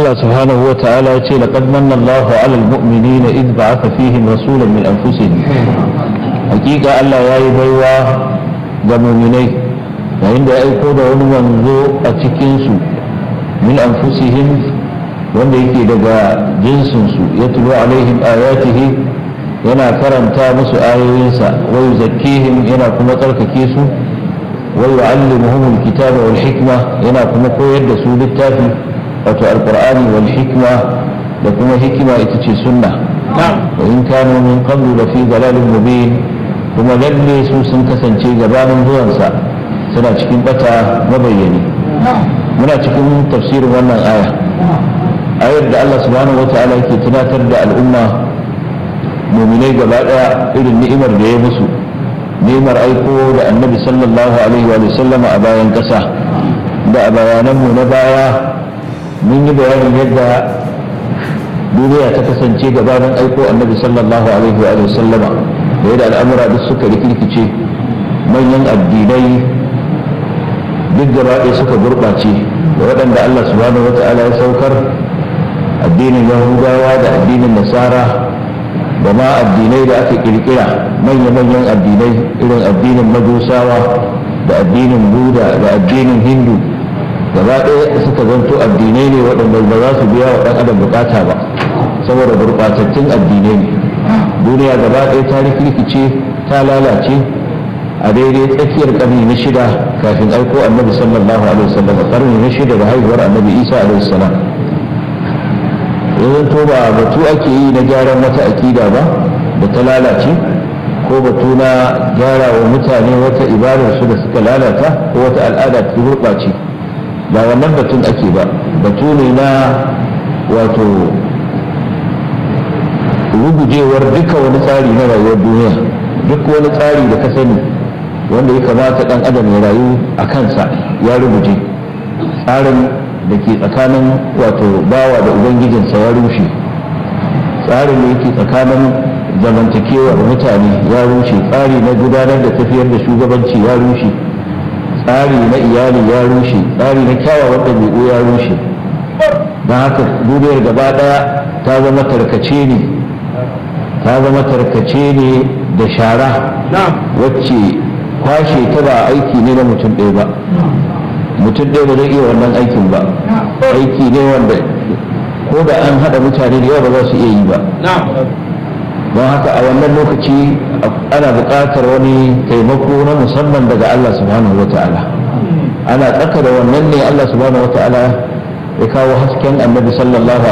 Allah subhanahu wa ta'ala ya ce laqad manna Allahu 'alal mu'minina id ba'atha fihim rasulan min anfusihim hakika Allah ya yi baiwa ga mu'minai yayin da ya aiko da wani manzo a cikin su min anfusihim wanda yake daga jinsin su yatlu alaihim ayatihi yana karanta musu ayoyinsa wa yuzakkihim yana kuma tsarkake su wa yu'allimuhum alkitaba wal hikma yana kuma koyar da su littafi wato alqur'ani wal hikma da kuma hikima ita ce sunna wa in kanu min qablu la fi dalalin mubin kuma lalle su sun kasance gabanin zuwansa suna cikin bata mabayyani muna cikin tafsirin wannan aya ayar da Allah subhanahu wataala yake tunatar da al'umma muminai gaba daya irin ni'imar da ya musu ni'imar aiko da annabi sallallahu alaihi wa sallama a bayan kasa da a bayananmu na baya mun yi bayanin yadda duniya ta kasance gabanin aiko annabi sallallahu alaihi wa sallama da yadda al'amura duk suka rikirkice manyan addinai duk gaba ɗaya suka gurɓace da waɗanda Allah subhanahu wa ta'ala ya saukar addinin yahudawa da addinin nasara da ma addinai da aka kirkira manya-manyan addinai irin addinin majusawa da addinin buda da addinin hindu gaba ɗaya suka zanto addinai ne waɗanda ba za su biya wa ɗan adam bukata ba saboda gurɓatattun addinai ne duniya gaba ɗaya ta rikirkice ta lalace a daidai tsakiyar ƙarni na shida kafin aiko annabi sallallahu alaihi wasallam ƙarni na shida da haihuwar annabi isa alaihi salam yanzu to ba batu ake yi na gyaran wata akida ba da ta lalace ko batu na gyara wa mutane wata ibadar su da suka lalata ko wata al'ada ta gurɓace ba wannan batun ake ba batu ne na wato rugujewar duka wani tsari na rayuwar duniya duk wani tsari da ka sani wanda ya kamata ɗan adam ya rayu a kansa ya ruguje tsarin da ke tsakanin wato bawa da ubangijinsa ya rushe tsarin da yake tsakanin zamantakewar mutane ya rushe tsari na gudanar da tafiyar da shugabanci ya rushe tsari na iyali ya rushe tsari na kyawawan ɗabi'u ya rushe don haka duniyar gaba ɗaya ta zama tarkace ne ta zama tarkace ne da shara wacce kwashe ta ba aiki ne na mutum ɗaya ba mutum ɗaya ba zai iya wannan aikin ba aiki ne wanda ko da an haɗa mutane da yawa ba za su iya yi ba don haka a wannan lokaci ana buƙatar wani taimako na musamman daga Allah subhanahu wa ta'ala ana tsaka da wannan ne Allah subhanahu wa ta'ala ya kawo hasken annabi sallallahu